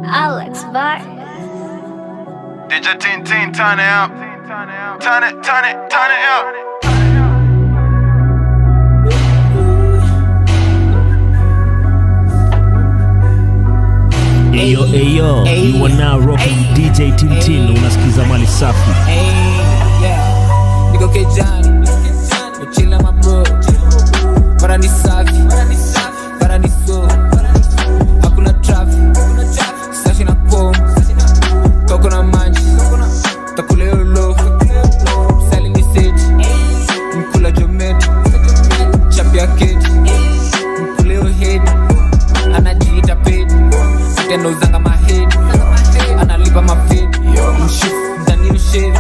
Alex Vargas. DJ Teen Teen, turn it up. Turn it, turn it, turn it up. Ayo, ayo, you are now rocking DJ Tintin, unasikiza mali safi. niko kejani uchila mabro bara ni safi bara ni so hakuna trafi sashi na kom koko na manji takulelolo sali ni seji mkula jometi chapia keti mkuleo hedi anajiita pedi tenouzanga mahedi analipa mafedi mshifu ndani ushevi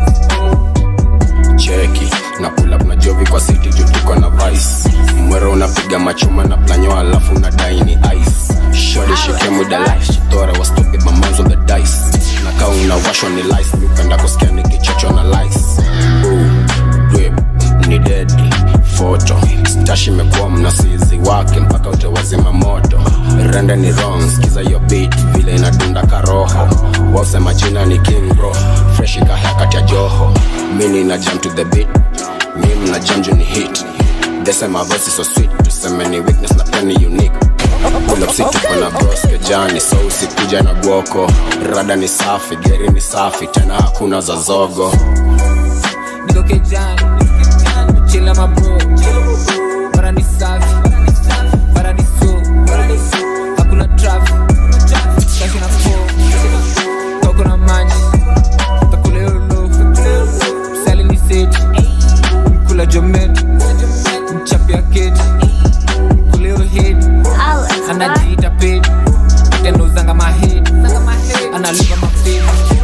cheki na pull up na jovi kwa city juu tuko na vice mwero unapiga machuma na planyo alafu unadai ni ice shori shike muda life shitore was stupid my mom's on the dice na kaa unawashwa ni lice nipenda kusikia nikichochwa na lice Ooh, drip ni deadly photo stash imekuwa mnasizi wake mpaka utawazima moto rende ni wrong skiza yo beat vile inadunda karoho wasema jina ni king bro fresh ikahea kati ya joho mini na jam to the beat mi mna jam juu ni hit desema voice so sweet tuseme ni weakness na pia ni unique Pull up sit tuko na bros kejani so usikuja na gwoko rada ni safi geri ni safi tena hakuna za zogo niko kejani chila mabro bara ni safi bara ni so hakuna trafi kashi na po koko na manji takulelolo sali ni seji mkula jometi mchapia keti mkuleo hedi Alex Vargas. anajiita pedi tenouzanga mahedi analipa mafedi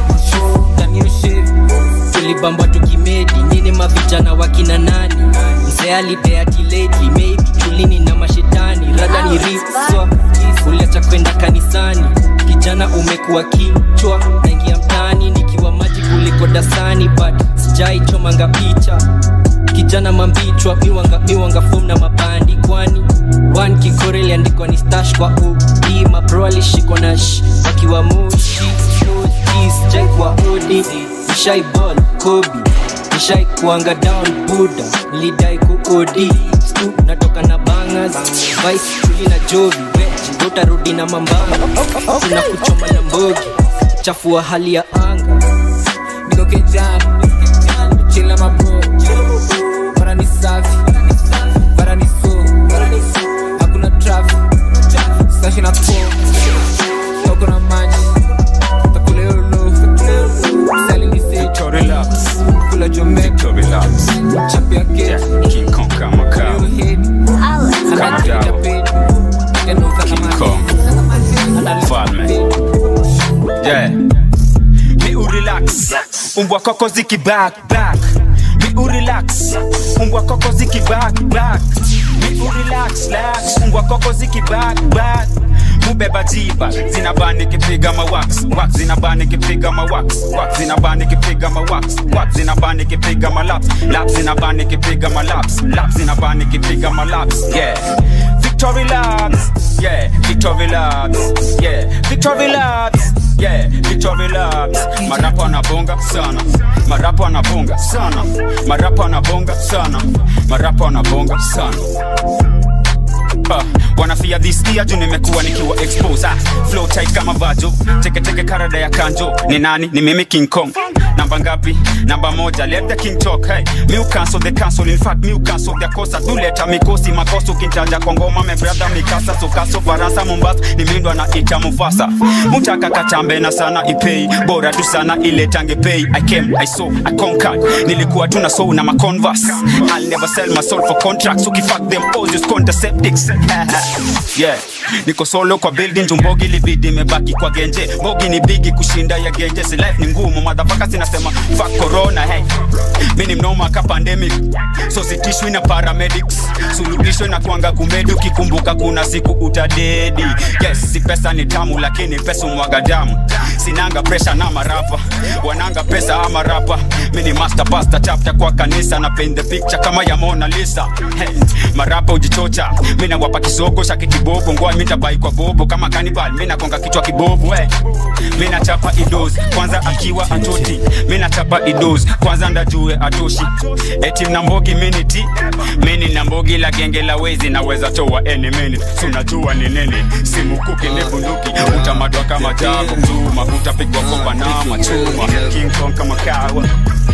danio shevi tulibambwa tukimedi nyini mavijana wakina nani mzee alideatileti maybe chulini na mashetani rada ni riswa uliacha kwenda kanisani kijana umekuwa kichwa naingia mtaani nikiwa maji kuliko dasani but sijaichomanga picha kijana mambichwa miwanga, miwanga fom na mabandi kwani one kikore iliandikwa ni stash kwa udi mabro alishikwa na sh wakiwa moshi moji sijai kwa odi nishai ball kobi nishai kuanga down buda nilidai kuodi stu natoka na bangas vice tuli na jovi weji utarudi na mambanga kuna kuchoma na mbogi chafua hali ya anga niko kejani chila mabro bara ni safi bara ni so hakuna trafi sashi na po koko na manji takulelolo sali ni seji kula jometi chapia keti kuleo hedi Alex anajiita pedi tenouzanga mahedi analipa mafedi yeah. mi urelax umbwa koko ziki back back mi urelax umbwa koko ziki back back mi urelax lax umbwa koko ziki back back mubeba jiba zinabani kipiga mawax wax zinabani kipiga mawax wax zinabani kipiga mawax wax zinabani kipiga malaps laps zinabani kipiga malaps laps zinabani kipiga malaps yeah Victory Labs, yeah, Victory Labs, yeah, Victory Labs, yeah, Victory Labs. Marapo anabonga sana, marapo anabonga sana, marapo anabonga sana, marapo anabonga sana. Uh, wanafia this year juu nimekuwa nikiwa expose ah, flow tight kama vajo teketeke karada ya kanjo ni nani ni mimi king kong namba ngapi namba moja let the king talk hey mi ucancel the cancel in fact mi ucancel the kosa tuleta mikosi makosa ukintaja kwa ngoma me brother mikasa sokaso faransa mombasa nimindwa na ita mufasa mutaka katambe na sana ipei bora tu sana ile tange pay i came i saw i conquered nilikuwa tuna soul na maconverse i'll never sell my soul for contracts ukifuck them all just contraceptics yeah niko solo kwa building jumbogi libidi imebaki kwa genje bogi ni bigi kushinda ya genje si life ni ngumu madhafaka sina nasema fuck corona hey mi ni mnoma ka pandemic so sitishwi na paramedics suluhisho na kwanga kumedi ukikumbuka kuna siku utadedi yes si pesa ni tamu lakini pesa umwaga damu sinanga presha na marapa wananga pesa ama rapa mi ni master pasta chapter kwa kanisa na paint the picture kama ya Mona Lisa hey, marapa ujichocha mi nawapa kisogo shaki kibobo ngoa mitabai kwa bobo kama kanibal mi nakonga kichwa kibobo hey. mi nachapa idos kwanza akiwa atoti mi nachapa idos kwanza ndajue atoshi eti mnambogi miniti mini nambogi la genge la wezi naweza toa any minute sunajua ni nini simukuki ni bunduki utamadwa kama jago mzuma utapigwa kwa panama chuma king kong kama kawa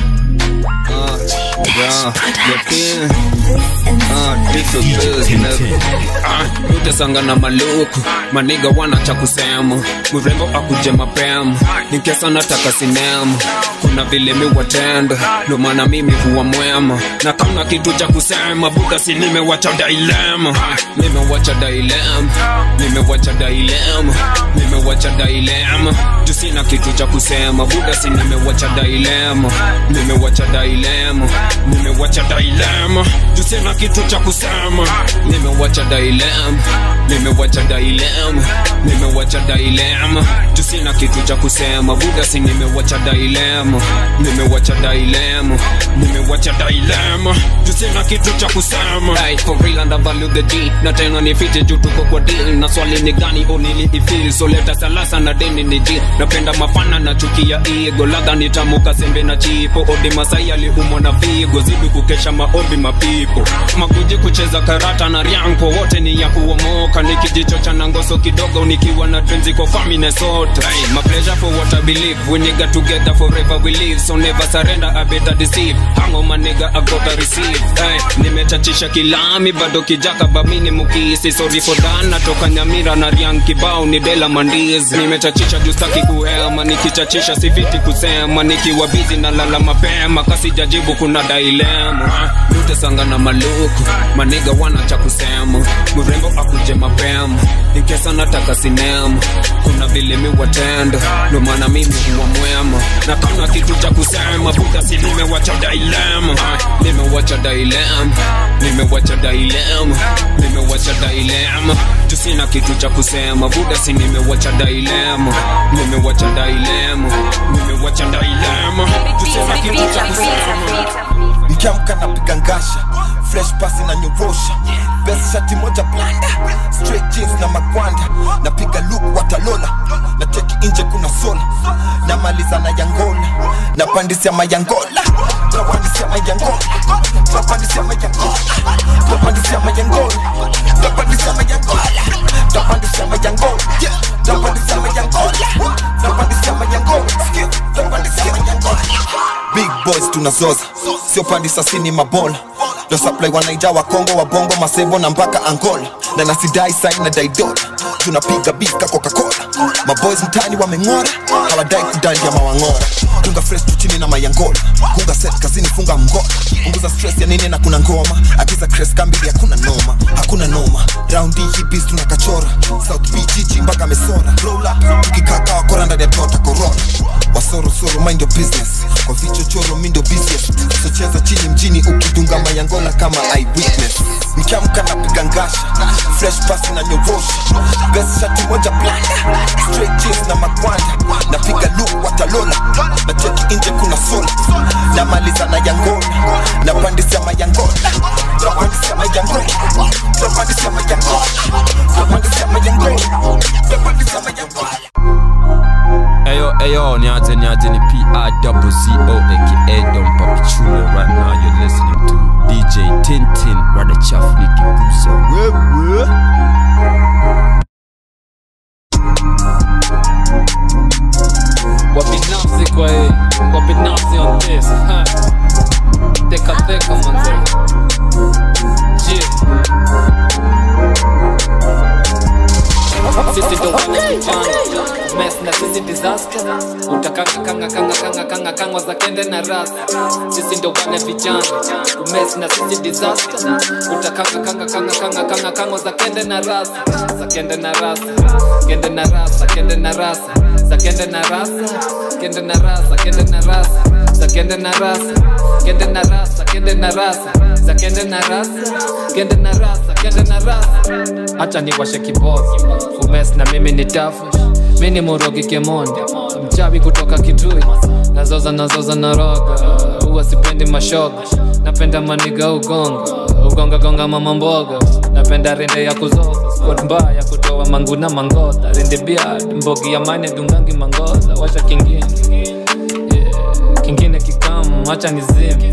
utasanga na maluku maniga wana cha kusema mrembo akuje mapema nikesa nataka sinema kuna vile mi watenda ndo maana mimi huwa mwema na kama kitu cha kusema buda si nimewacha dilema nimewacha dilema nimewacha dilema nimewacha dilema juu sina kitu cha kusema buda si nimewacha dilema nimewacha dilema nimewacha dilema juu sina kitu cha kusema nimewacha dilema nimewacha dilema nimewacha dilema juu sina kitu cha kusema buda si nimewacha dilema nimewacha dilema nimewacha dilema juu sina kitu cha kusema hey, for real and I value the D na tena ni fiti juu tuko kwa deal na swali ni gani unili ifil so leta salasa na deni ni deal napenda mafana na chukia ego ladha ni tamu kasembe na chipo odi masai aliumwa na figo zidi kukesha maombi mapipo makuji kucheza karata na rianko wote ni ya kuomoka nikijicho cha nangoso kidogo nikiwa na twenzi kwa famine sote hey, my pleasure for what I believe we nigga together forever we live so never surrender I better deceive hango my nigga I gotta receive hey, nimechachisha kilami bado kijaka bamini mukisi sorry for that natoka nyamira na riang kibao ni dela mandizi nimechachisha justaki kuhema nikichachisha sifiti kusema nikiwa bizi na lala mapema kasijajibu kuna dailema utesanga na maluku maniga wana cha kusema mrembo akuje mapema inkesa nataka sinema kuna vile mi watenda ndo maana mimi huwa mwema na kama kitu cha kusema buda si nimewacha dailema nimewacha dailema nimewacha dailema nimewacha dailema juu sina kitu cha kusema buda si nimewacha dailema nimewacha dailema nimewacha dailema juu sina kitu cha kusema nikiamka napiga ngasha fresh pasi na nyorosha best shati moja blanda straight jeans na magwanda napiga look watalola na teki nje kuna sola namaliza na yangola napandisia mayangola napandisia mayangola napandisia mayangola napandisia mayangola napandisia mayangola napandisia mayangola yeah napandisia mayangola napandisia mayangola napandisia mayangola big boys tunazoza sio pandi sasini mabola ndo supply wanaija wa kongo wa bongo masevo na mpaka angola na nasidai sai na daidola tunapiga bika coca-cola maboys mtani wameng'ora hawadai kudali ya mawang'ora dunga fresh tu chini na mayangola kunga set kazini funga mgola punguza stress ya nini na kuna ngoma akiza cres kambili hakuna noma hakuna noma raundi hii bis tunakachora south beach jiji mpaka mesora roll up tukikaka wakora ndani ya tota corona wasorosoro mind your business kwa vichochoro mindo business so cheza chini mjini ukidunga mayangola kama eyewitness nikiamka napiga ngasha fresh pasi na nyorosha best shati moja blanda straight jeans na magwanda napiga look watalola na cheki nje kuna sola namaliza na yangola napandisia mayangola napandisia mayangola napandisia mayangola napandisia mayangola napandisia mayangola Ayo, ayo, niaje, niaje, ni P-I-double-C-O, aka Don Papichulo. Right now, you're listening to DJ Tintin, Rada Chaff, Nicky Busa. Wewe. wabinafsi kwa hii wabinafsi on this ha. teka teka manze je sisi ndo wana vijana mes na sisi disaster utakanga kanga kanga kanga kanga kangwa za kende na rasa sisi ndo wana vijana mes na sisi disaster utakanga kanga kanga kanga kanga kangwa za kende na rasa za kende na rasa kende na rasa kende na rasa za kende na rasa kende na rasa kende na rasa za kende na rasa kende na rasa kende na rasa za kende na rasa kende na rasa kende na rasa acha niwashe kibosi umes na mimi ni tafush mi ni murogi kemondi mchawi kutoka kitui nazoza nazoza naroga huwa sipendi mashoga napenda maniga ugonga ugonga gonga mama mboga napenda rende ya kuzoza squad mbaya ya kutoa manguna mangoda rende biad mbogi ya mane dungangi mangoza washa kingine yeah. kingine kikamu acha nizime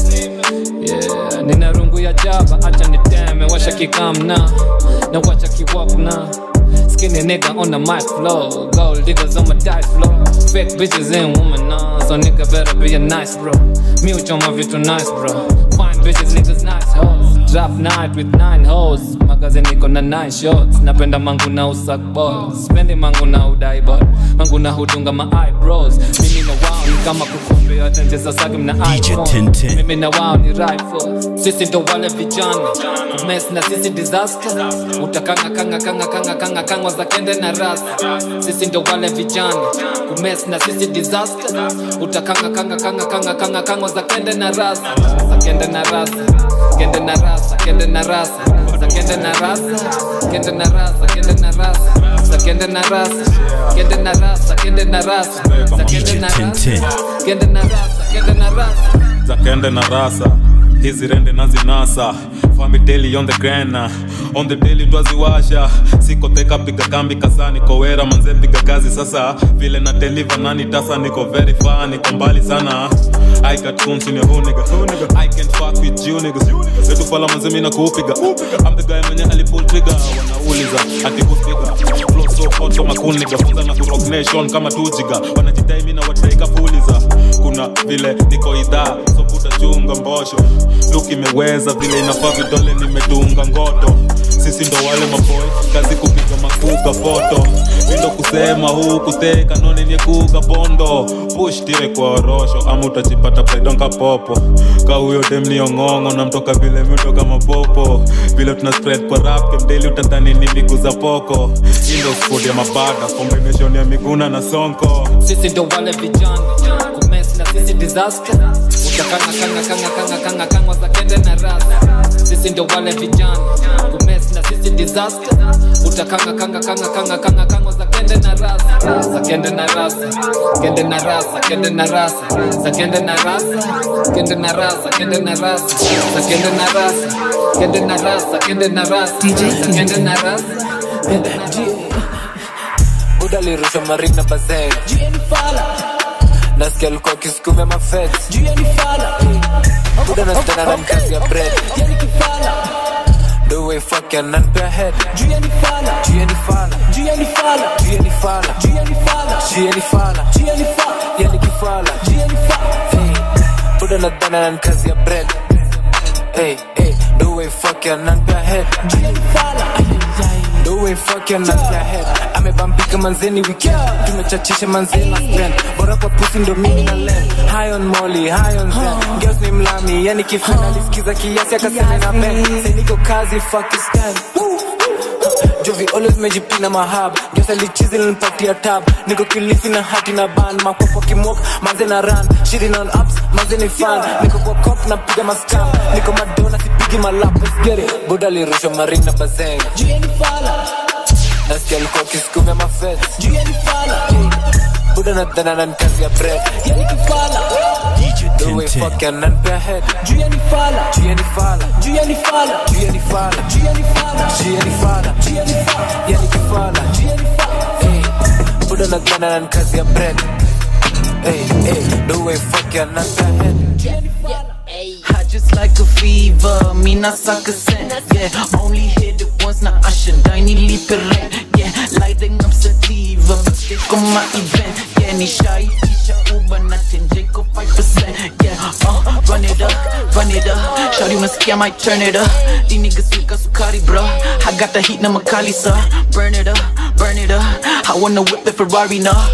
yeah. nina rungu ya jaba acha niteme washa kikam na na wacha kiwap na Skinny nigga on the mic flow. Gold diggers on my dice flow. Fake bitches and woman nah. So nigga better be a nice bro. Me with your vitu nice bro. Fine bitches, niggas nice hoes. Drop night with nine hoes. Magazine niko na nine shots. Napenda mangu na usak balls. Spendi mangu na udai bot. Mangu na hudunga ma eyebrows. Mimi na wao ni kama kukumbe yote nje sasa na DJ iPhone. Tintin. Mimi na wao ni rifles. Sisi ndo wale vijana. Mess na sisi disaster. Utakanga kanga kanga kanga kanga kangwa za kende na rasa. Sisi ndo wale vijana. Kumes na sisi disaster. Utakanga kanga kanga kanga kanga kangwa za kende na rasa. Za kende na rasa. Kende na rasa, kende na rasa. Za kende na rasa. Kende na rasa, kende na rasa. Za kende na rasa. Kende na rasa, kende na rasa. Za kende na rasa. Kende na rasa, kende na rasa. za kende na rasa hizi rende nazinasa famideli on the grana on the daily twaziwasha sikoteka piga kambi kasani kowera manze piga kazi sasa vile na deliver nani tasa niko very far niko mbali sana I got tunes in your who nigga I can't fuck with you niggas Letu fala manze mina kuupiga I'm the guy mwenye alipull trigger wanauliza ati kupiga flow so hot kama cool nigga funza na kurock nation kama tujiga wanajidai mina wataika puliza kuna vile niko idhaa so puta chunga mbosho luk imeweza vile inafaa vidole nimedunga ngoto sisi ndo wale maboy kazi kupiga makuga foto vindo kusema huu kuteka none nyekuga bondo push tire kwa orosho ama utajipata paidonka popo ka huyo dem ni ong'ong'o na mtoka vile miutoka mapopo vile tuna spread kwa rap kemdeli utadhani ni miguu za poko indo sport ya mabada combination ya miguna na sonko sisi ndo wale vijana kumes na sisi disaster utakanga kanga kanga kanga kanga kanga za kende na rasa sisi ndo wale vijana kumes na sisi disaster utakanga kanga kanga kanga kanga kanga za kende na rasa za kende na rasa kende na rasa kende na rasa za kende na rasa kende na rasa kende na rasa za kende na rasa kende na rasa kende na rasa za kende na rasa kende na rasa buda lirusha marina bazen nasikia alikuwa akisukumia mafet buda nastana na mkazi ya bread the way fuck ya nanpea head juu ya ni fala juu ya ni fala juu ya ni fala juu ya ni fala juu ya ni fala juu ya ni fala juu ya ni fala ya ni kifala juu ya ni fala hey buda nadhana na mkazi ya bread hey hey the way fuck ya nanpea head juu ya ni fala The way fuck your nuts your head amebambika manzeni weekend tumechachisha manzeni na spend bora kwa pusi ndo mimi na len high on molly high on zen girls ni mlami yani kifana alisikiza kiasi akasema na ben say niko kazi fuck you stand Jovi always mejipina mahab Guess alichizi nilipatia tab Niko kilifi na hati na band Makopo kimok, manze na run Shitting on ups, manze ni fan Niko kwa cop na piga maskam Niko madona sipigi malap Let's get it Buda lirusha marina bazeng Juu ya ni fala Nasikia alikuwa akisukumia mafet Juu ya ni fala Buda nadhana na nikazi ya bread Ya ni kifala The way fuck ya nanpea head Juu ya ni fala Juu ya ni fala Juu ya ni fala Juu ya ni fala Juu ya ni fala Juu ya ni fala Juu ya ni fala Ya ni kifala Juu ya ni fala Hey Buda nadhana na nikazi ya bread Hey hey The way fuck ya nanpea head Juu ya ni fala I just like a fever, me not suck a scent. Yeah, only hit it once, now I should die, need leap it right. Yeah, lighting up sativa, mistake on my event. Yeah, ni shy, teacher Uber, nothing, Jacob 5%. Yeah, uh, run it up, run it up. Shawty must I might turn it up. These niggas sweet as Sukari, bro. I got the heat, na Makali, sir. Burn it up, burn it up. I wanna whip it Ferrari, nah. I be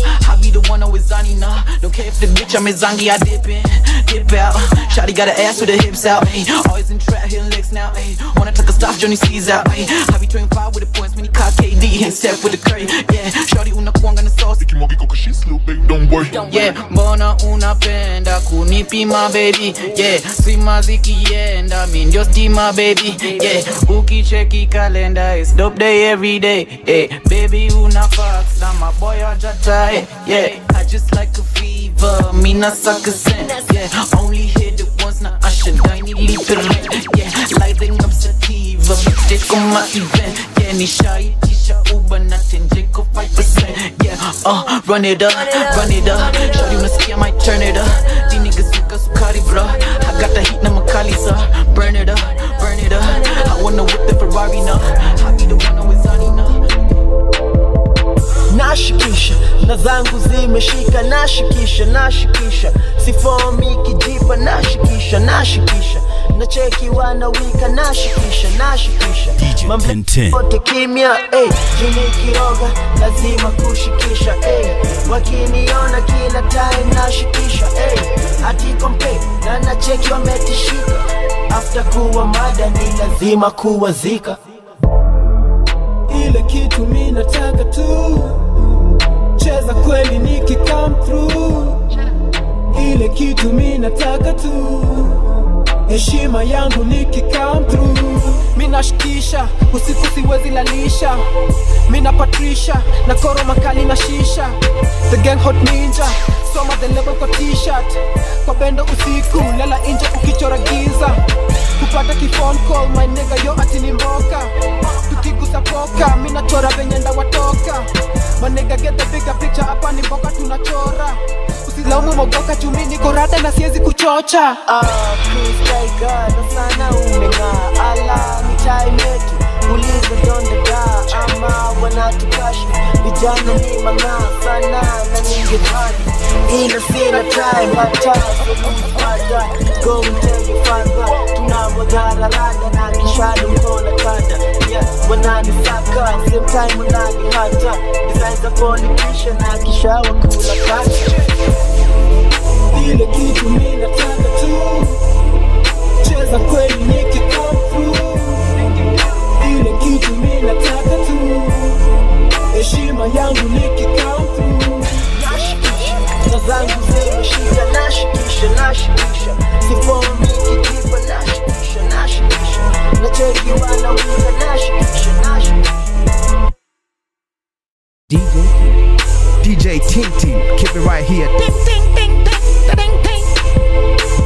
be the one always zani nah. Don't care if the bitch I'm zangi, I dip in, dip out. Shotty got her ass with her hips out. Ayy, always in trap, hitting licks now. Ayy, wanna take a stop, Johnny sees out. Ayy, I be 25 with the points, mini cock KD and step with the curry. Yeah, Shorty una kuanga na sauce. Ikimwagika kwa shit, little baby, don't worry. Yeah, mbona unapenda kunipima baby yeah, sima zikienda mi ndio stima baby yeah, ukicheki kalenda is dope day every day hey, baby una fax na maboy ajatae yeah, I just like a fever mi nasaka sense yeah, only hit it once na ashadai nilipe rent yeah, lighting up sativa bitch on my event yeah, nishaitisha uba na tenjeko 5% yeah, uh, run it up, run it up Shawty unasikia might turn it up These niggas suka sukari bro I got the heat na makali sa Burn it up, burn it up I wanna whip the Ferrari now I be the one always on enough nashikisha na zangu zimeshika nashikisha nashikisha sifomi kijipa nashikisha nashikisha nacheki wanawika nashikisha nashikisha Tintin. mambote kimya hey, jini kiroga lazima kushikisha hey, wakiniona kila time nashikisha hey, atikompe na nacheki wametishika after kuwa mada ni lazima kuwazika ile kitu mi nataka tu cheza kweli niki come through ile kitu mi nataka tu heshima yangu niki come through mi nashikisha usiku siwezi lalisha mi na patrisha na koro makali na shisha the gang hot ninja soma the level kwa t-shirt kwa bendo usiku lala nje ukichora giza kupata kifone call my nigga yo ati ni mboka tukigusa poka mi nachora venye ndawatoka manega get the bigger picture hapa ni mboka tunachora usilaumu mogoka chumi niko rada na siwezi kuchocha Ah, Chris Tiger, na sana umeng'aa ala ni time yetu uliza dondega ama wanatukasha vijana ni mang'aa sana na ningedhani ila sina time hata sulupada go and tell your father tunamwagara rada na kishado mkona kada yeah, wananisaka same time wanani hata design za politician na kishawa kula kata ile kitu mi nataka tu cheza kweli niki come through ile kitu mi nataka tu heshima yangu niki come through na zangu zimeshika nashikisha nashikisha sifomi kijipa nashikisha nashikisha nacheki wanawika nashikisha nashikisha DJ DJ Tintin, keep it right here. Ding, ding, ding, ding, ding, ding.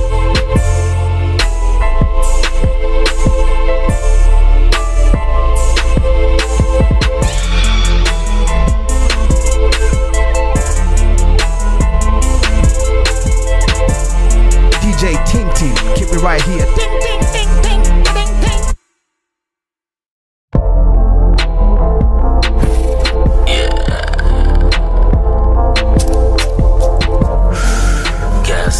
DJ Tintin, keep it right here. Ding, ding, ding, ding, ding, ding. Gas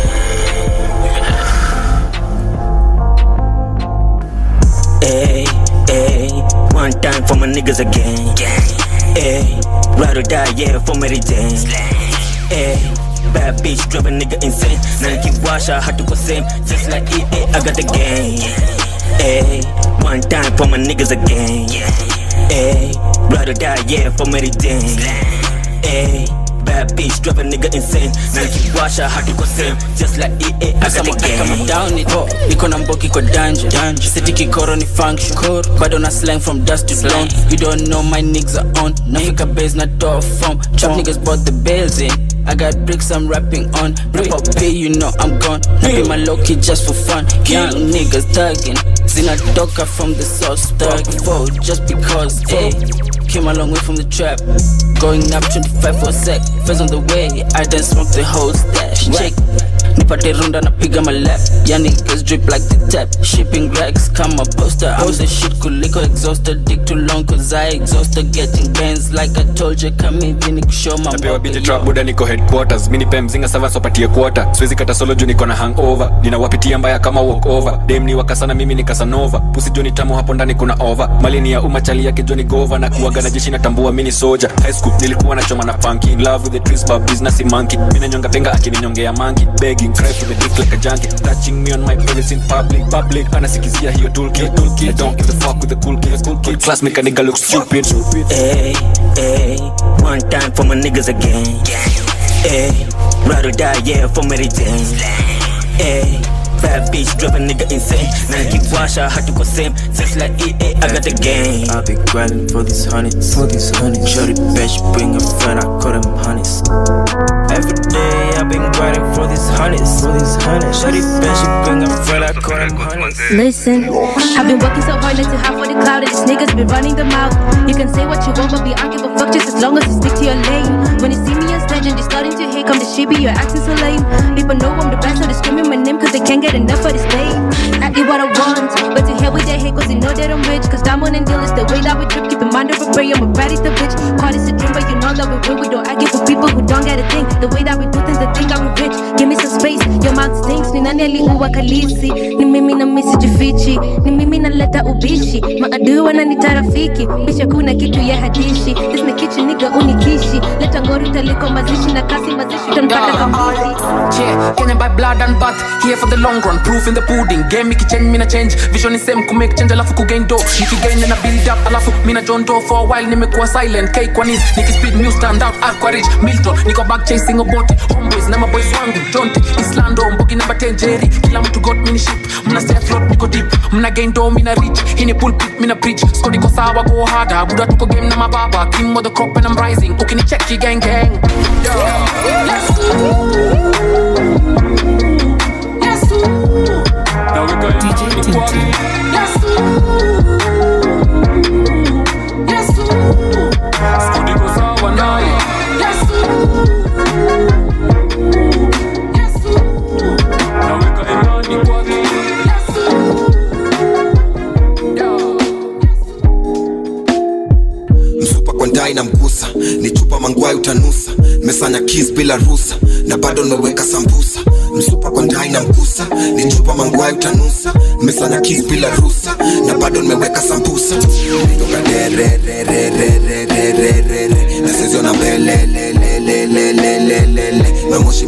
Hey, hey, one time for my niggas again. Hey, ride or die, yeah, for Mary Jane. Hey, bad bitch, drive a nigga insane. Now keep wash, I had to go same. Just like it, hey, I got the game. Hey, one time for my niggas again. Hey, ride or die, yeah, for Mary Jane. Hey, bad bitch, drive a nigga insane. Now keep wash, I had to go same. Just like it, hey, I got the kama game. down it niko na mboki kwa danja siti kikoro ni function bado na slang from dust to dawn you don't know my niggas are on nafika base na door from trap niggas bought the bells in I got bricks I'm rapping on Rip up pay you know I'm gone Napping my low key just for fun Young niggas thugging Zinatoka from the source Thug foe just because hey Came a long way from the trap Going up 25 for a sec First on the way I done smoked the whole stash Check nipate runda napiga malap yani girls drip like the tap shipping racks kama poster I'm the shit kuliko exhausted dick too long cause I exhausted getting bands like I told you come hivi ni kushow my napewa biti trap buda niko headquarters mini pe mzinga sava sopatie quarter siwezi kata solo juu niko na hangover ninawapitia mbaya kama walkover dem ni wakasana mimi ni kasanova pusi joni tamu hapo ndani kuna over mali ni ya umma chali yake joni gova na kuaga na jeshi natambua mini soja high school nilikuwa nachoma na punky in love with the trees but business monkey mimi nanyonga penga akininyongea monkey begging cry for the dick like a junkie touching me on my privacy in public public anasikizia hiyo toolkit toolkit I don't give a fuck with the cool kids cool kids class make a nigga look stupid Hey, hey, one time for my niggas again. Hey, ride or die, yeah, for Mary Jane. Hey, bad bitch, drive a nigga insane. Now I keep wash, I had to go same. Sex like EA, I got the game. I be grinding for these hundreds, for these hundreds. Shorty bitch, bring a friend, I call them honeys. Every day I've been grinding for these hundreds, for these hundreds. Shorty bitch, bring a friend, I call them honeys. Listen, I've been working so hard not to have for the cloud, and these niggas been running the mouth. You can say what you want, but be I don't give a fuck just as long as you stick to your lane. When you see me on stage and they starting to hate, come the shit, you're acting so lame. People know I'm the best, so they screaming my name cause they can't get enough of this fame. I eat what I want, but to hell with that hate cause they know that I'm rich. Cause diamond and deal is the way that we trip, keep in mind of a prayer, I'm a baddie the bitch. Call this a dream, but you know that we real, we don't argue for people who don't get a thing. The way that we do things, they think I'm rich. Give me some space, your mouth stinks. Ni nani aliua kalisi? Ni mimi na misi jifichi. Ni mimi naleta ubishi. Maadui wananita rafiki. Bisha kuna kitu ya hadishi. This ni kichi nigga unikishi. Leta ngori taliko mazishi na kasi mazishi utanipata kambuzi. Yeah, Kenya by blood and bath Here for the long run, proof in the pudding Game ikichange, mina change Vision is same, kumake change alafu kugain do Nikigain na build up, alafu mina John Doe For a while nimekuwa silent, K kwa knees Nikispeed new stand out, R kwa rich Milton, niko back chasing a body Homeboys na maboys wangu, Jonte Islando, mbogi number 10 Jerry Kila mtu got mini ship Mna stay afloat, niko deep Mna gain do, mina reach Hii ni pulpit, mina preach Squad iko sawa, go harder Buda tuko game na mababa King of the crop and I'm rising Ukinicheki gang gang Now we got DJ Tintin. msupa kwa ndai na mgusa ni chupa mangwai utanusa mesanya kis bila rusa na bado nimeweka sambusa msupa kwa ndai na mgusa ni chupa mangwai utanusa mesanya kis bila rusa na bado nimeweka sambusa Nitoka derererererererere na sezio na mbelelelelelelelele na moshi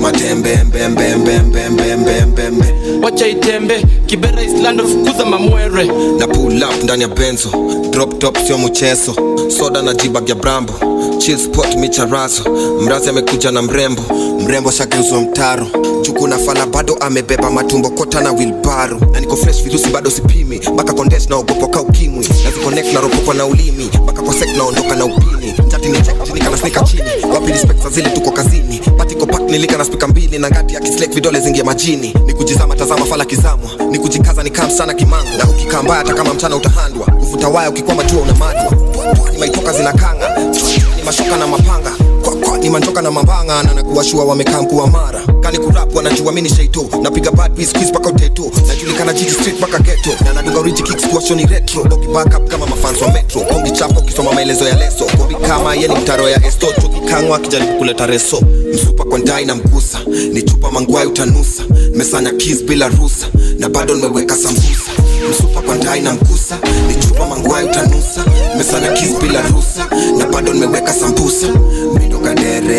matembembembembembembembembembe wacha itembe kibera islando fukuza mamwere na pull up ndani ya benzo drop top sio mchezo soda na jibag ya brambo chill spot micharazo mrazi amekuja na mrembo mrembo shageuzwa mtaro juku na fala bado amebeba matumbo kota na wilbaro na niko fresh virusi bado sipimi mpaka kondes naogopa ka ukimwi naziconnect na ropokwa na ulimi mpaka kwa sek naondoka na upini chati ni check chini kana snika chini wapi respect za zile tuko kazini patiko pak nilika na spika mbili na ngati ya kislek vidole zingia majini ni kujizama tazama fala kizamwa ni kujikaza ni kam sana kimango na ukikaa mbaya hata kama mchana utahandwa kuvuta waya ukikwama jua unamadwa ni maitoka zinakanga ni mashoka na mapanga kwa kwa ni manjoka na mambanga na nakuwashua wamekaa mkuu wa mara kani kurap wanajua mini sheito napiga bad beats quiz paka uteto najulikana jiji street paka ghetto na naduga rich kicks kuwasho ni retro doki back up kama mafans wa metro kongi chapo ukisoma maelezo ya leso kobi kama yeni mtaro ya esto chuki kangwa akijaribu kuleta reso msupa kwa ndai na mgusa ni chupa mangwai utanusa mesanya keys bila rusa na bado nimeweka sambusa msupa kwa ndai na mgusa ni chupa mangwai utanusa mesanya keys bila rusa na bado nimeweka sambusa midoka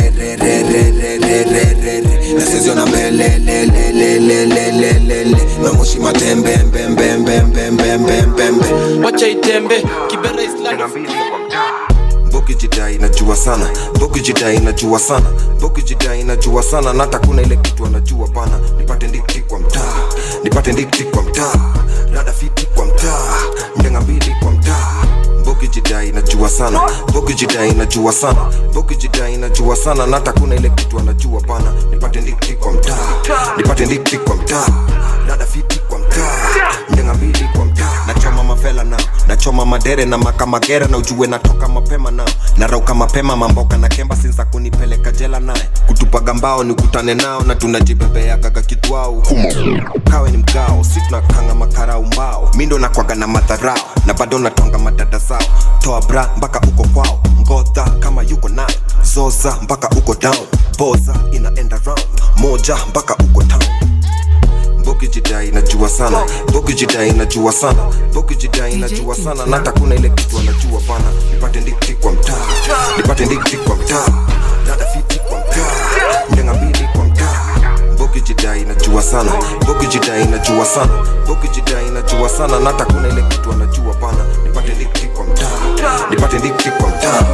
derererererererere na sezio na mbelelelelelelelele na moshi matembembembembembembembembe wacha itembe kibera islando mbogi jidai najua sana mbogi jidai najua sana mbogi jidai najua sana na hata kuna ile kitu anajua bana nipate ndikti kwa mtaa nipate ndikti kwa mtaa rada fiti kwa mtaa ndenga mbili kwa mtaa mbogi jidai najua sana mbogi jidai najua sana mbogi jidai najua sana na hata kuna ile kitu anajua bana nipate ndikti kwa mtaa nipate ndikti kwa mtaa rada fiti kwa mtaa ndenga mbili kwa mtaa nachoma mafela nao nachoma choma madere na makamagera na ujue natoka mapema nao narauka mapema mamboka na kemba sinza kunipeleka jela naye kutupaga mbao ni kutane nao na tunajibebeagaga kitwao kawe ni mgao si tunakanga makarau mbao mindo nakwaga na madharao na bado natwanga madada zao toa bra mpaka uko kwao ngodha kama yuko nayo zoza mpaka uko down boza inaenda round moja mpaka uko town Boki jidai najua sana Boki jidai najua sana Boki jidai najua sana na hata kuna ile kitu anajua bana nipate ndikti kwa mtaa nipate ndikti kwa mtaa dada fiti kwa mtaa ndenga mbili kwa mtaa Boki jidai najua sana Boki jidai najua sana Boki jidai najua sana na hata kuna ile kitu anajua bana nipate ndikti kwa mtaa nipate ndikti kwa mtaa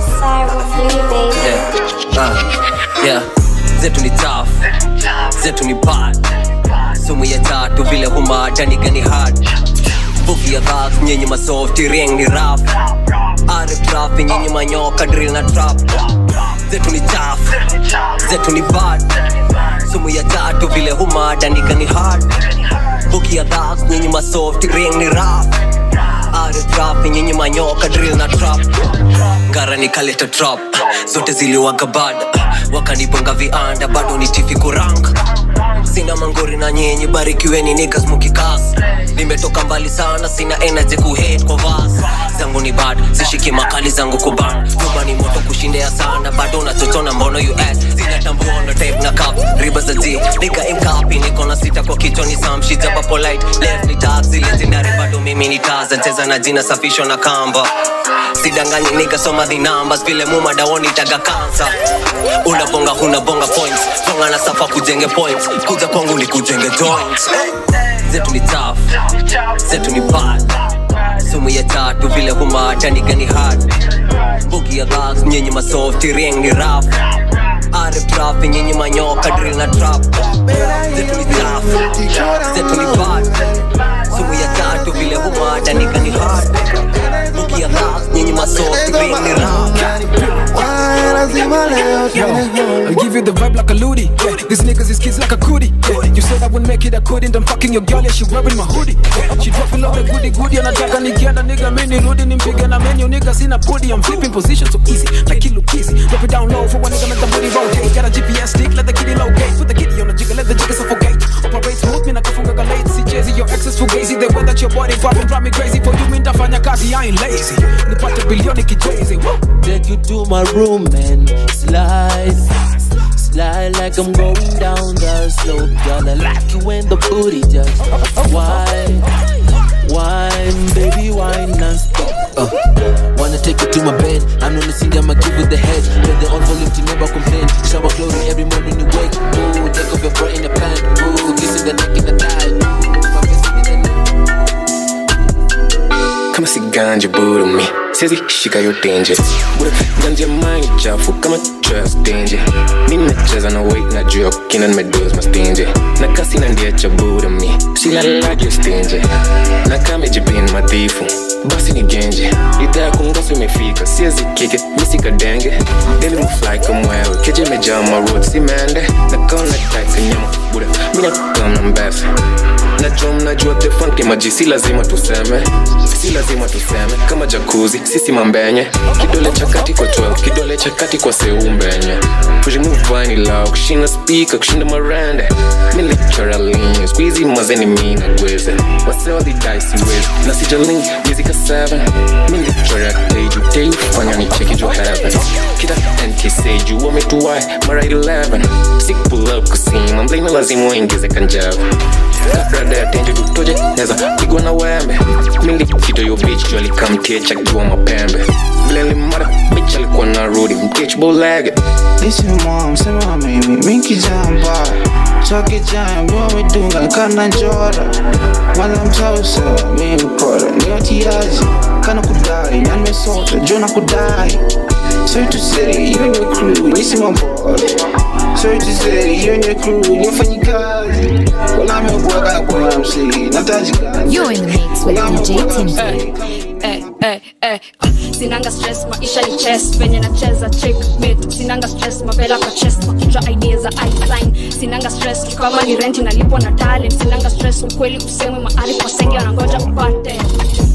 yeah. Uh, yeah. zetu ni tough zetu ni bad sumu ya tatu vile humadanigani hard buki ya dhak nyenye masofti ring ni rap artrap nyenye manyoka drill na trap zetu ni tough zetu ni bad sumu ya tatu vile humadanigani hard buki ya dhak nyenye masofti ring ni rap artrap nyenye manyoka drill na trap ngara nikaleta trap zote ziliwaga bada wakanibonga vianda bado ni tifi kuranga sina mangori na nyenye barikiweni nikas mukikas nimetoka mbali sana sina energy kuhate kwa vas zangu ni bad sishiki makali zangu kuban nyumba ni moto kushindea sana bado nachotona mbono us zinatambua na tape na cup riba za z nika imkapi niko na sita kwa kichwa ni samshi jaba polite left ni taxi legendary bado mimi ni taza cheza na jina safisho na kamba sidanganyi nika soma the numbers vile mumadaoni taga kansa unabonga hunabonga points bonga na safa kujenge points kuja kwangu ni kujenge joints zetu ni tough zetu ni bad sumu ya tatu vile humadanigani hard bugi ya gas nyenye masofti ring ni rap artrap nyenye manyoka drill na trap zetu ni tough zetu ni bad sumu ya tatu vile humadanigani hard bugi ya gas nyenye masofti ring ni rap I'll give you the vibe like a Ludi. Yeah, these niggas is kids like a cootie. Yeah, you said I wouldn't make it, I couldn't. I'm fucking your girl, yeah, she wearing my hoodie. Yeah, she dropping love the goody goody. Anataka nikienda nigga, mimi nirudi nimpige na menu nigga, sina booty. I'm flipping position so easy, like Kilo Kizzy. Drop it down low for one nigga, make the booty rotate. Got a GPS stick, let the kitty locate. Put the kitty on the jigger, let the jigger suffocate. Operate smooth, mina kafunga galate. See Jay-Z, your exes fugazi. The way that your body popping drive me crazy. For you, mean tafanya kazi, I ain't lazy. Nipate bilioni kijezi. Woo! Take you to my room and slide. Slide like I'm going down the slope. Girl, I like you when the booty just wine. Wine, baby, wine non-stop. Uh, wanna take you to my bed. I'm not listening, I'ma give you the head. Play the on volume to never complain. Shower glory every morning you wake. Ooh, take off your bra in the pant. Ooh, kissing the neck in the thigh. kama si ganja buda mi siwezi shika yote nje buda ganja mangi chafu kama trust danger mimi nacheza na weight na juu ya kina nimedoze mastinje na kasi na ndia cha buda mi silalagyo stinje na kame jipin madhifu basi ni genje idhaa ya kungoso imefika siwezi kike misika denge deli mfly kamwewe keje imejaa marod si mende na kaona taika nyama buda mina kamna mbese najua mnajua the funk maji si lazima tuseme si lazima tuseme kama jakuzi sisi mambenye kidole cha kati kwa 12 kidole cha kati kwa seumbenye kujimuvani lao kushinda spika kushinda marende milicharalinyo squeezy mazeni mina gweze wasewadhidaisi wezi na sijalink mizika 7 milichora teju teju fanya ni cheki jo heaven kita ntc juu wametuwai mara 11 sick pull up kusima mblina lazima uingize kanjava kabrada ya tenje tutoje neza pigwa na wembe milikito yo bitch juu alikamtiecha kiwa mapembe vile limara bitch alikuwa na rudi mtich bolege Listen mom, sema mimi minki jamba Chake jamba, wamedunga kana njora Wala mtausa, mimi mkora Ni watiaji, kana kudai Na nimesota, jona kudai Sorry to say, you and your crew, nisi mambora Sorry to say, you and your crew, ni wafanyikazi Wala amebwaga kwa MC, nataji kazi You're in the mix with DJ Timothy. Eh, eh, eh. sinanga stress maisha ni chess venye nacheza checkmate sinanga stress mavela kwa chest makichwa idea za isign sinanga stress kama ni rent inalipwa na talent sinanga stress ukweli usemwe mahali kwa senge wanangoja upate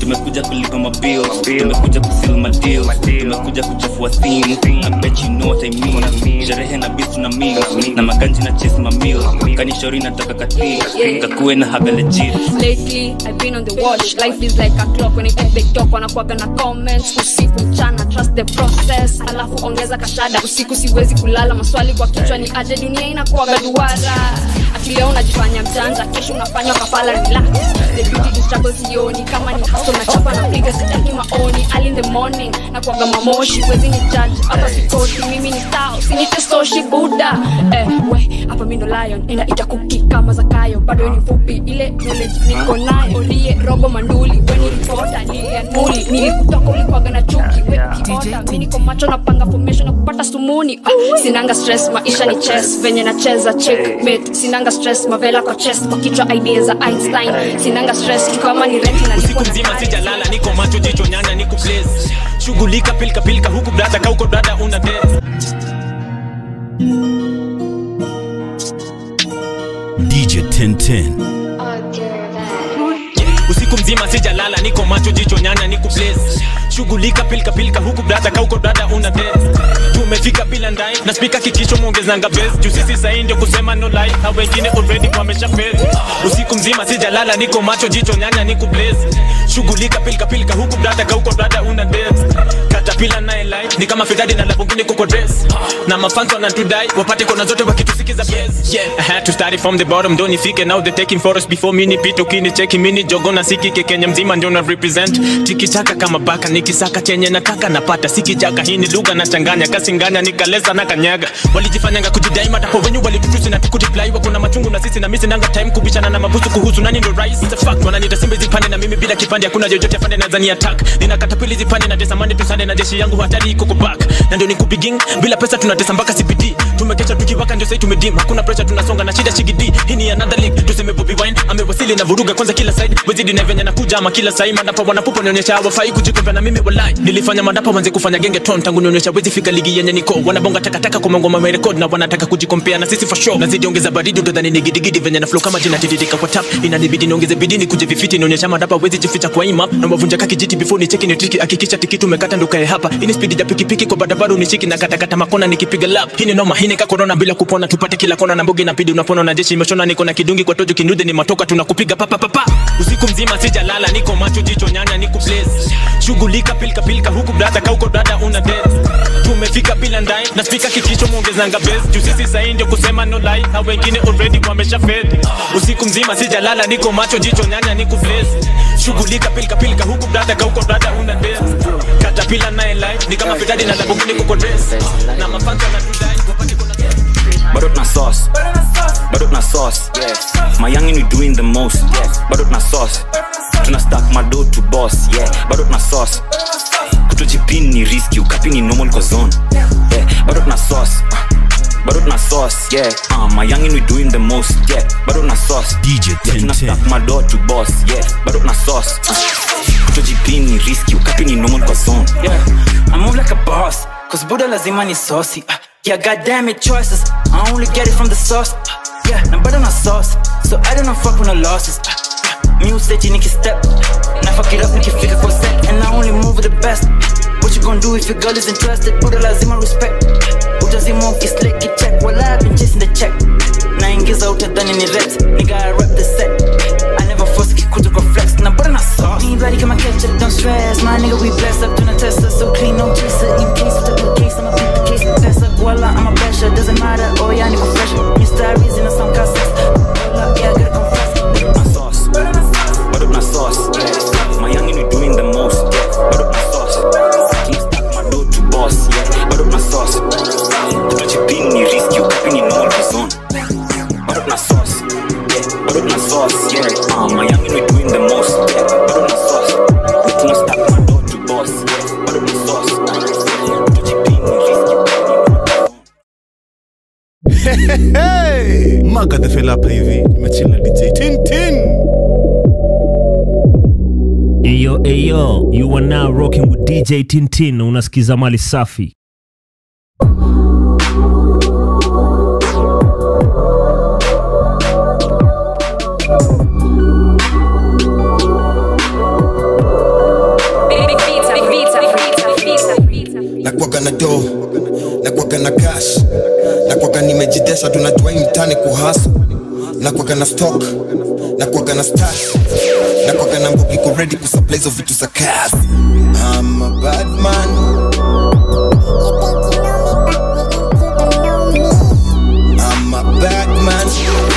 tumekuja kulipa mabil tumekuja kusil madeal tumekuja kuchafua simu I bet you know what I mean sherehe na bisu na mil na maganji na chase mamil kanishauri nataka katii kakuwe na haga legit lately i've been on the watch life is like a clock when it big talk wanakuaga na comments usiku mchana trust the process alafu ongeza kashada usiku siwezi kulala maswali kwa kichwa ni aje dunia inakuaga duara akileo unajifanya mjanja kesho unafanywa kafala relax the beauty to struggle sioni kama ni haso na chapa na piga sitaki maoni early in the morning na kuaga mamoshi wezi ni judge hapa sikoti mimi ni sao sinitesoshi buda eh, we hapa mindo lion enda itakuki kama zakayo bado ni fupi ile knowledge niko nayo orie robo manduli weni ripota nilianuli nilikutoka ulikuwaga na chuki we ukiota mi niko macho napanga formation na kupata sumuni ah, sinanga stress maisha ni chess venye nacheza checkmate sinanga stress mavela kwa chest kwa kichwa idea za einstein sinanga stress kama ni rent na usiku mzima sijalala niko macho jicho nyanya niko blaze shughulika pilka pilka huku brada kauko brada una dance DJ 1010. usiku mzima sijalala niko macho jicho nyanya niko blaze shughulika pilka pilka huku brada kauko brada una dance tumefika bila ndai na spika kikicho muongezanga base juu sisi sahi ndio kusema no lie na wengine already wamesha fail usiku mzima sijalala niko macho jicho nyanya niko blaze shughulika pilka pilka huku brada kauko brada una dance katapila naye lie ni kama fidadi na labungine kuko dress na mafans wanatudai wapate kona zote wakitusikiza yes yeah I had to start it from the bottom don't nifike now they taking photos before mini pito kini cheki mini jogo na sikike Kenya mzima ndio na represent tikitaka kama baka nikisaka chenye nataka napata sikijaka hii ni lugha nachanganya kasinganya nikaleza na kanyaga walijifanyanga kujidai matapo wenyu walitutusi na tukudeply wako na machungu na sisi na mimi sinanga time kubishana na mabusu kuhusu nani ndo rais it's a fact wananiita simba zipande na mimi bila kipande hakuna jojote afande na zani attack nina katapili zipande na desamani tusande na jeshi yangu hatari iko kuback na ndio nikubiging bila pesa tunatesa mpaka CBD tumekesha tukiwaka ndio sasa tumedim hakuna pressure tunasonga na shida shigidi hii ni another league tuseme Bobby Wine amewasili na vuruga kwanza kila side wezidi na venye nakuja ama kila sai madapa wanapupa nionyesha hawafai kujikompea na mimi walai nilifanya madapa wanze kufanya genge ton tangu nionyesha wezi fika ligi yenye niko wanabonga takataka kwa mangoma my record na wanataka kujikompea na sisi for sure nazidi ongeza baridi utadhani ni gidigidi venye na flow kama jina tiririka kwa tap inanibidi niongeze bidii nikuje vifiti nionyesha madapa wezi jificha kwa imap na wavunja kaki jiti before ni cheki ni triki hakikisha tikiti umekata ndo kae hapa ini speed ya pikipiki kwa barabara unishiki na katakata makona nikipiga lap hii ni noma hii ni ka corona bila kupona tupate kila kona na mbogi na pidi unapona na jeshi imeshona niko na kidungi kwa tojo kinude ni matoka tunakupiga papa papa usiku mzima sijalala niko macho jicho nyanya niko blaze shughulika pilka pilka huku brada kauko brada una dance tumefika bila ndai na spika kikicho muongezanga base juu sisi sahi ndio kusema no lie na wengine already wamesha fed usiku mzima sijalala niko macho jicho nyanya niko blaze shughulika pilka pilka huku brada kauko brada una dance katapila naye lie ni kama fitadi na labungini kuko dress na mafanza na tudai bado tuna sauce bado tuna sauce my youngin we doing the most bado tuna sauce tuna stack mado to boss yeah bado tuna sauce kutojipin ni riski ukapi ni normal kwa zone yeah bado tuna sauce bado tuna sauce yeah uh, my youngin we doing the most yeah bado tuna sauce DJ yeah, tuna stack mado to boss yeah bado tuna sauce uh, kutojipin ni riski ukapi ni normal kwa zone Yeah, I move like a boss, cause Buddha lazima ni saucy. Uh, yeah, goddamn it, choices. I only get it from the sauce. Uh, yeah, na bado na sauce, so I don't know fuck with no losses. Uh, uh, music, niki step, na fuck it up, nikifika kwa set, and I only move with the best. What you gonna do if your girl is interested? Buddha lazima respect. Utazima ukislick it check, while I've been chasing the check. Naingiza utadhani ni reps, nigga I rep the set. I never force kikuja kwa flex, na bado na sauce. Me bloody come ketchup, don't stress. My nigga, we blessed up, doing a tester, so clean, no chaser. In case of the case, I'ma beat the case. Pass up, voila, I'm a basher, doesn't matter. Oh yeah, nigga fresh. New stories in a song cassette. Voila, yeah, I gotta confess. na sauce bado tuna sauce yeah. my youngin we doing the most yeah bado tuna sauce tuna stack mado to boss yeah bado tuna sauce kutojipin ni riski ukapi ni normal kwa zone bado tuna sauce yeah bado tuna sauce yeah uh, my youngin we doing the most yeah bado tuna sauce tuna stack mado to boss yeah bado tuna sauce kutojipin ni riski hey! maga the fella hapa hivi nimechill na dj tintin Eyo, eyo, you are now rocking with DJ Tintin. Unasikiza mali safi. na do nakwaga na cash nakwaga nimejidesha tunajua hii mtani kuhasu nakwaga na stock nakwaga na stash nakwaga na mbogi ko ready kusupply hizo vitu za kazi I'm a bad man I'm a bad man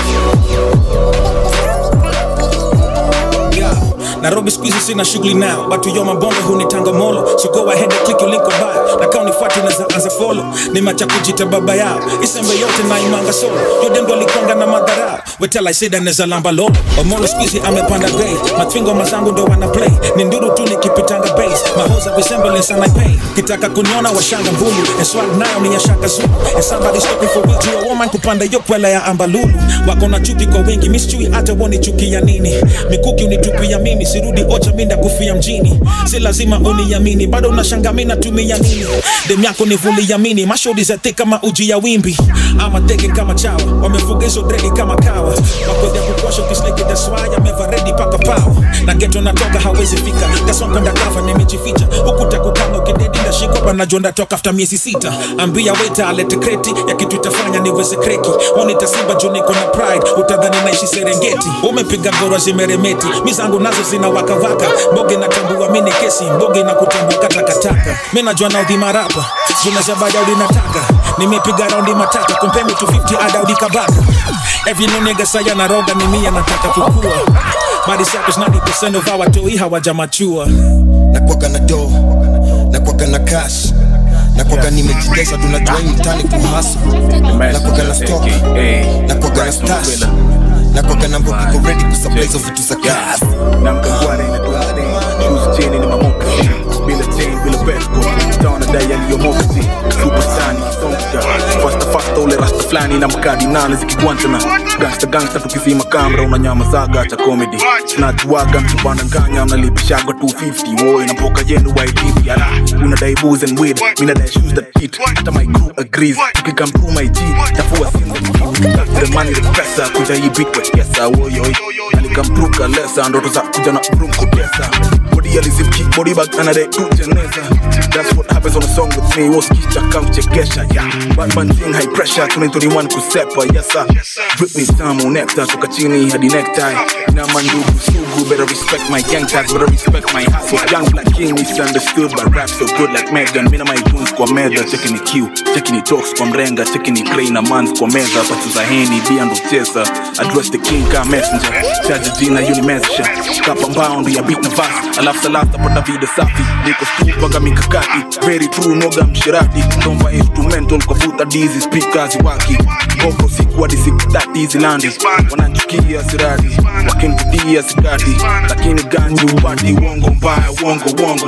Yeah. nairobi skuizi sina shughuli nao batu yo mabombe hunitanga molo so go ahead and click your link bio na kama unifuati naza anza follow ni macha kujita baba yao isembe yote na imanga solo yodendo alikwanga na madharau wetela isida neza lamba lolo omolo skuizi amepanda bei matwingo mazangu ndo wana play ni nduru tu nikipitanga base mahoza resemblance and I pay kitaka kuniona washanga mbulu and swag nayo ni ya shaka zulu and somebody stopping for real to a woman kupanda yo kwela ya ambalulu wako na chuki kwa wingi mischui hata wonichukia nini mikuki unitupia mimi sirudi ocha minda kufia mjini si lazima uniamini bado unashanga mi natumia nini dem yako ni vuliamini mashodi zate kama uji ya wimbi ama teke kama chawa wamefuga hizo dredi kama kawa wakodya kukwasha kisleki daswaya meva redi paka pawa na geto natoka hawezi fika daswakwenda kava nimejificha ukuta kukanga ukidedi ndashikwa panajua ndatoka after miezi sita ambia weta alete kreti ya kitu itafanya niweze kreki wanitasiba juu niko na pride utadhani naishi serengeti umepiga ngoro zimeremeti mi zangu nazo zina wakawaka mboge natambua mini kesi mboge na kutambuka takataka mi najua na udhima rapa zunazabada ulinataka nimepiga raundi matata kompemi 250 ada udikabaka every no nigga saya na roga ni mia nataka kukua Body suckers 90% of our toi hawajamachua nakwaga na do nakwaga na cash nakwaga nimejidesha tunajua hii mtani kuhasu nakwaga na stock nakwaga na stash nakwaga na mbogi ko ready kusupply hizo vitu za kazi namkangware inatuane shoes chini ni mamoka bila chain bila pesco taona dai yaliyomoksi superstani songa fasta fasta ule rasta flani na mkadi nane zikigwantana gangsta gangsta tukizima kamera unanyama zaga cha comedy tunajuaga mtubana nganya mnalipishaga 250 woi na mboka yenu waidivi ara unadai booze and weed mina dai shoes that fit hata my crew agrees tukikam through my g tafua sim that fit the money the pesa kuja hii big kwa kiesa woyoi alikamtruka lesa ndoto za kuja na room kutesa body alizimki body bag anadai kuteneza that's what happens on a song with me woskicha kamchekesha yeah bad man thing high pressure 2021 kusepa yes sir drip me tamu nectar toka chini hadi necktie na mandugu sugu better respect my gang tags better respect my hustle young black king misunderstood but rap so good like Megan mina my goons kwa meda checking ni Q checking ni talks kwa mrenga checking ni Clay na mans kwa meza patu za heni bia ndo chesa address the king ka messenger charge jina yuni message kapa mbound ya beat na verse alafu salasa pata vida safi niko stu panga mikakati very true noga mshirati tomba instrumental kwa vuta dizi speakers waki Boko siku hadi siku dati hizi landi wananchukia sirati wakinivutia sikati lakini ganji upati uongo mbaya uongo uongo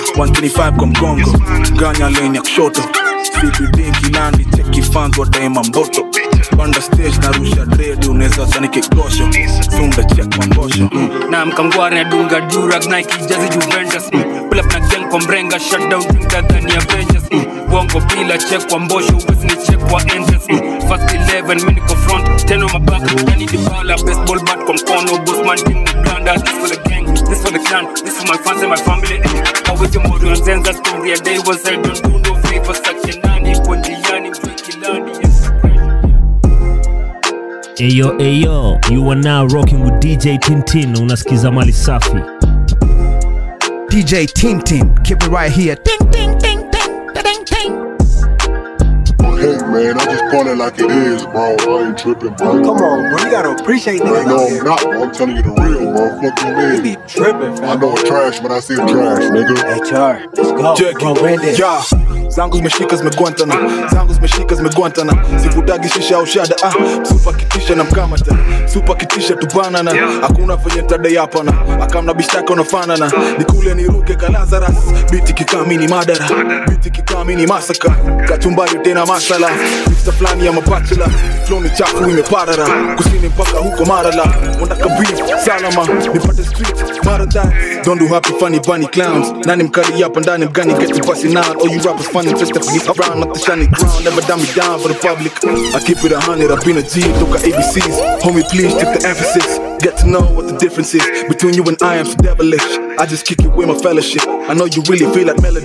125 kwa mgongo ganya lane ya kushoto sipidinki landi cheki fans wa daima mboto panda stage narusha dredi unaweza sani kikosho sunda check mangosho na mkangware nadunga durag nike jazi juventus mm. pull up na gang kwa mrenga shutdown tadhani avengers mm. bongo bila check kwa mbosho uwezi ni check kwa entrance mm. first 11 mimi niko front teno mabaka yani dibala baseball bat kwa mkono bossman team Uganda this for the gang this for the clan this for my fans and my family always your motto and zenza story a day was I don't do no favor such a nani kwa njiani mjui kilani Ayo, ayo, you are now rocking with DJ Tintin. Unasikiza mali safi. DJ Tintin, keep it right here. Ding, ding, ding, ding, ding, ding. Hey man, I just call it like it is, bro. I ain't tripping, bro. Come on, bro. You gotta appreciate that. No, I'm not, bro. I'm telling you the real, bro. Fuck you, man. You be tripping, fam. I know it's trash, but I see it trash, nigga. HR, let's go. Check it. Yeah. zangu zimeshika zimegwantana zangu zimeshika zimegwantana sivutagi shisha au shada ah, supa kitisha na mkamata supa kitisha tubanana hakuna venye tadai hapana akamna bishtaka unafanana nikule niruke kalazaras biti kikamini madara biti kikamini masaka kachumbari tena masala mista fulani ya mabachela floni chafu imeparara kusini mpaka huko marala ondaka beef salama nipate street marathon don't do happy funny bunny clowns nani mkali hapa ndani mgani get you busting out all you rappers funny just to be around up the shiny ground never dumb me down for the public I keep it a hundred I've been a G took a ABCs homie please take the emphasis get to know what the difference is between you and I am so devilish I just kick it with my fellowship I know you really feel like melody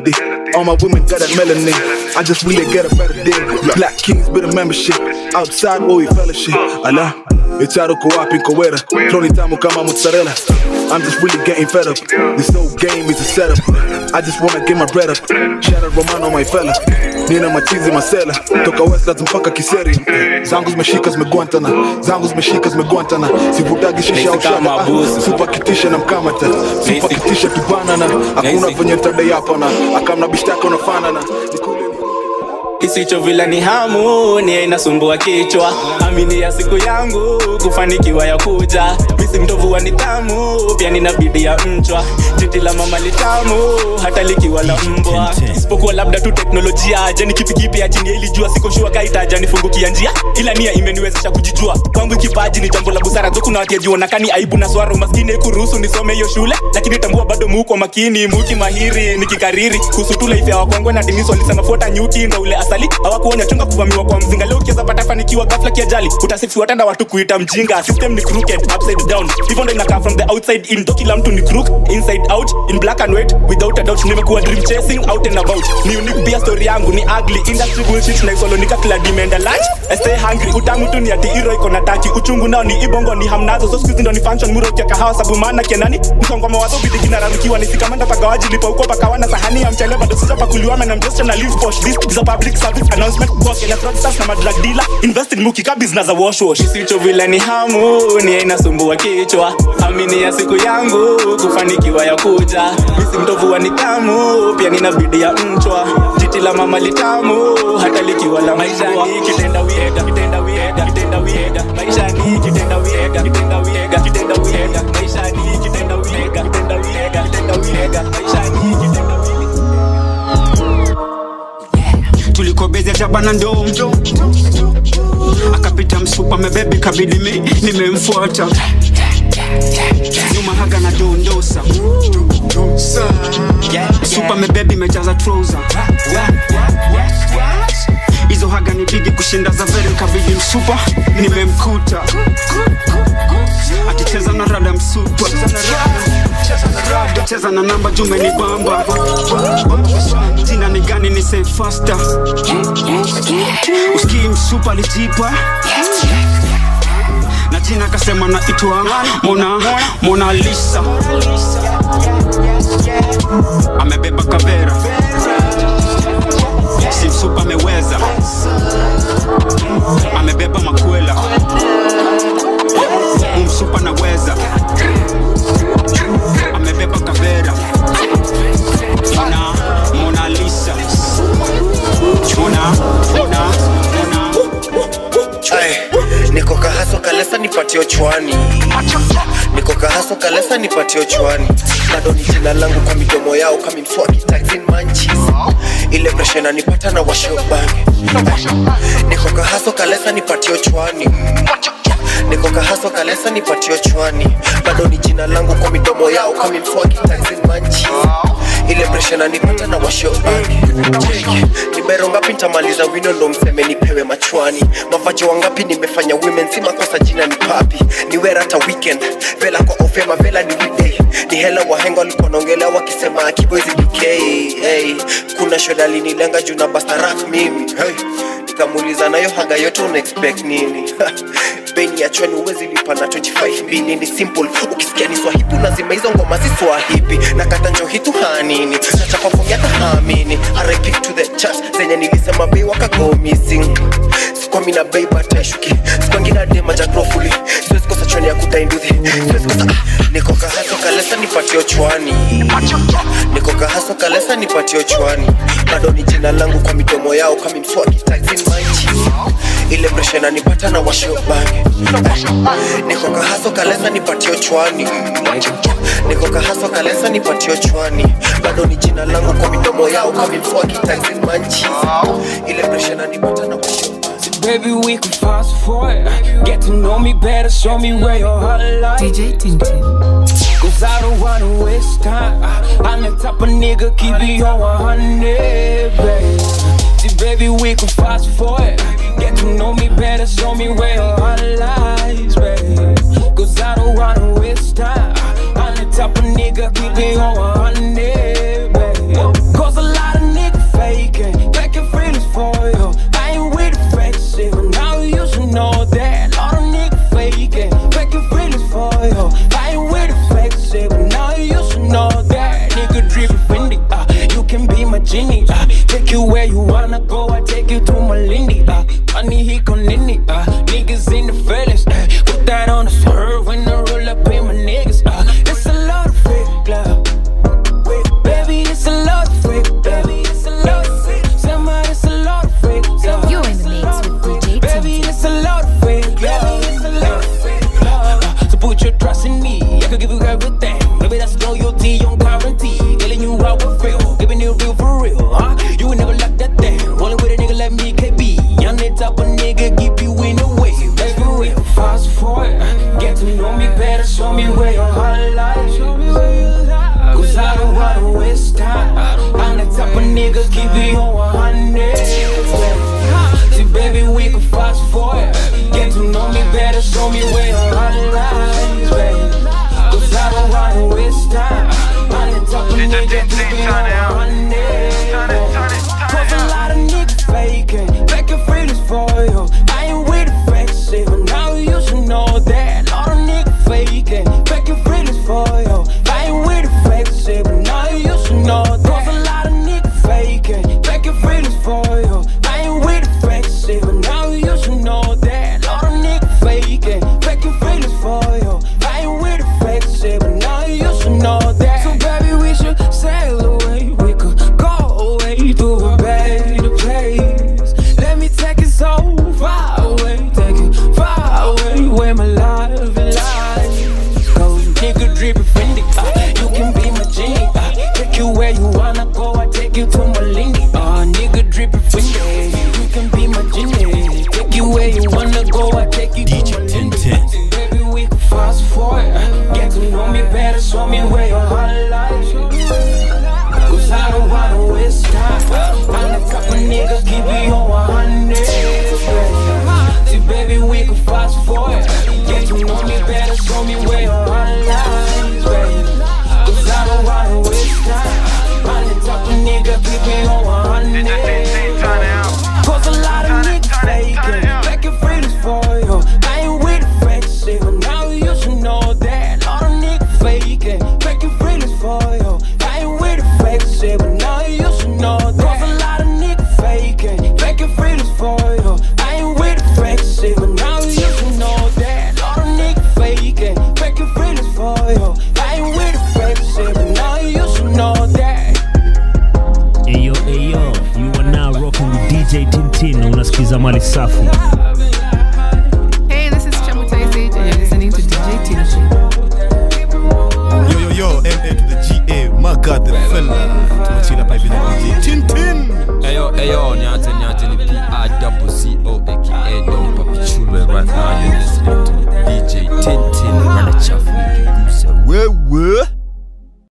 All my women got that melanin. I just really get a better deal. Black Kings bit of membership. Outside where we fellowship. Allah. Echado ko wapi nkowera Flow ni tamu kama mozzarella I'm just really getting fed up This whole game is a setup I just wanna get my bread up Shout out Romano my fella Nina machizi masela Toka Westlands mpaka Kiseri Zangu zimeshika zimeguantana Zangu zimeshika zimeguantana Sivutagi shisha au shaba ah, Supa kitisha na mkamata Supa kitisha tubanana Hakuna venye ntadai hapa na Akamna bishtaka unafanana kisicho vila ni hamu ni inasumbua kichwa amini ya siku yangu kufanikiwa ya kuja misi mtovu wa nidhamu pia nina bidii ya mchwa titi la mama litamu hata likiwa la mbwa isipokuwa labda tu teknolojia je ni kipi kipi ajini ilijua siko shua kaitaja nifungukia njia ila nia imeniwezesha kujijua kwangu kipaji ni jambo la busara zo kuna watiajiona kani aibu na swara umaskini kuruhusu nisome hiyo shule lakini tambua bado muko makini muki mahiri nikikariri kuhusu tu life ya wakwangwe na dinis walisema fuata nyuki ndo ule asali hawakuonya chunga kuvamiwa kwa mzinga leo ukiweza pata fanikiwa ghafla kiajali utasifiwa tanda watu kuita mjinga system ni crooked upside down hivyo ndo inakaa from the outside in ndo kila mtu ni crook inside out in black and white without a doubt nimekuwa dream chasing out and about ni unique pia story yangu ni ugly industry bullshit na isolonika kila dimenda lunch I stay hungry utamu tu ni ati hero iko na taki uchungu nao ni ibongo ni hamnazo so squeeze ndo ni function muro kia kahawa sabu maana kianani msongo wa mawazo bidi kinararukiwa nisikamanda pagawaji lipa uko pakawana sahani ya mchele bado sija pakuliwa na I'm just trying to live posh this is a public service announcement kwa Kenya fraudsters na madrug dealer invest in muki business za wash wash kisicho vile ni hamu ni inasumbua kichwa amini ya siku yangu kufanikiwa ya kuja misi mtovu wa nidhamu pia nina bidii ya mchwa jiti la mama litamu hata likiwa la maisha ni kitenda wiega kitenda wiega kitenda wiega maisha ni kitenda wiega kitenda wiega kitenda wiega maisha ni kitenda wiega kitenda wiega kitenda wiega maisha ni kitenda tulikobezea jabana ndo akapita msupa mebebi kabidi mi nimemfuata nyuma haga na dondosa supa mebebi mejaza trousa hizo haga ni bigi kushinda za veri kabidi msupa nimemkuta akicheza na rada msupa cheza na namba jume ni bamba jina ni gani ni say faster uskii msupa lijipa na jina akasema na itwa mona mona lisa amebeba kavera si msupa ameweza amebeba makwela umsupa naweza amebeba kavera mona mona lisa mona mona mona Ay, niko kahaso kalesa nipatio chwani niko kahaso kalesa nipatio chwani bado ni jina langu kwa midomo yao kami mswaki taxin manchis ile presha inanipata na washobange niko kahaso kalesa nipatio chwani niko kahaso kalesa nipatio chwani bado ni jina langu kwa midomo yao kami mswaki taxin manchis ile presha inanipata na washobange Cheki, ni bero ngapi ntamaliza wino ndo mseme nipewe machwani mavajo wangapi nimefanya women si makosa jina ni papi ni wera hata weekend vela kwa ofema vela ni weekday ni hela wahenga walikuwa naongelea wakisema akiboizi bk hey, kuna shoda linilenga juu na bastarak mimi hey, nikamuuliza nayo haga yote una expect nini beni ya chwani uwezi lipa na 25 mbili ni simple ukisikia ni swahibu lazima hizo ngoma si swahibi na kata njohitu hanini nachapa fomi hata haamini rip to the church zenye nilisema bei wakago missing sikwami na bei bataishuki sikwangina dema jagrofuli siwezi kosa chwani ya kudainduthi siwezi kosa ah, niko kahaso kalesa nipatio chwani niko kahaso kalesa nipatio chwani bado ni jina langu kwa midomo yao kami mswaki taxin manchi ile presha inanipata na washobange niko kahaso kalesa nipatio chwani niko kahaso kalesa nipatio chwani bado ni jina langu kwa midomo yao kami mswaki taxin manchi ile presha inanipata na washobange Baby, we can fast forward. Get to know me better, show me where your heart lies. DJ Tintin. Cause I don't wanna waste time. I'm the type of nigga, keep it on 100, baby. See, baby, we can fast forward. Get to know me better, show me where your heart lies, baby. Cause I don't wanna waste time. I'm the type of nigga, keep it on 100, baby. Cause a lot of niggas wanna go, I take you to Malindi. Uh, money he nini. Uh, niggas in the feelings. Uh, put that on the swerve when I roll up in my niggas. Uh, it's a lot of fake love. Baby, it's a lot of fake, baby. It's a lot of fake. Somebody, it's a lot of fake. You're in the mix with DJ Baby, it's a lot of fake love. It's a lot of fake love. Uh, so put your trust in me. I could give you everything. Baby, that's loyalty on guarantee. Telling you how I feel. Giving it real for real. Huh? You would never like that thing. Rolling with a nigga like me, KB. I'm the type of nigga keep you in the way. Baby, real fast forward. Get to know me better. Show me where your heart lies. Cause I don't wanna waste time. I'm the type of nigga keep you on 100. See, baby, we can fast forward. Get to know me better, show me where your heart lies, baby. Cause I don't wanna waste time. I'm the type of nigga keep you on 100. Cause a lot of niggas faking, faking feelings for you. I ain't with the fake shit, but now you should know that. A lot of niggas faking, faking feelings for you. I ain't with the fake shit, but now you should know that. Cause a lot of niggas faking, faking feelings for you. I ain't with the fake shit, but now you should know that. A lot of niggas faking, faking feelings for you. I ain't with the fake shit, but now you should know that. So baby, we should sail away. We could go away to a better place. Let me take it so far away, take it far away where my life lies. Cause you nigga drippin' Fendi, uh, you can be my genie. Uh, take you where you wanna go, I take you to Malindi. Uh, nigga drippin' Fendi, you can be my genie. Take you where you wanna go, I take you to Malindi. Baby, we can fast forward. uh, Get to know me better, show me where your heart lies. Cause I don't wanna waste time. I'm the type of nigga keep you on 100. See, baby, we can fast forward. Get to know me better, show me where your heart lies, baby. Cause I don't wanna waste time. I'm the type of nigga keep you on 100. Cause a lot of niggas faking, faking feelings for you. I ain't with the fake shit, but now you should know that. A lot of niggas faking, faking feelings for you. I ain't with the fake shit, but now you should know that. Cause a lot of niggas faking, faking feelings for you. I ain't with the fake shit, but now you should know that. A lot of niggas faking, faking feelings for you. I ain't with the fake shit, but now you should know that. Eyo, eyo, you are now rocking with DJ Tintin na unasikiza mali safi. Hey, this is Chamutai Sage, and you're listening to DJ Tintin. Yo, yo, yo, MA to the GA, my god, the fella. Tumechila pa hivi na DJ Tintin. Eyo, eyo, niate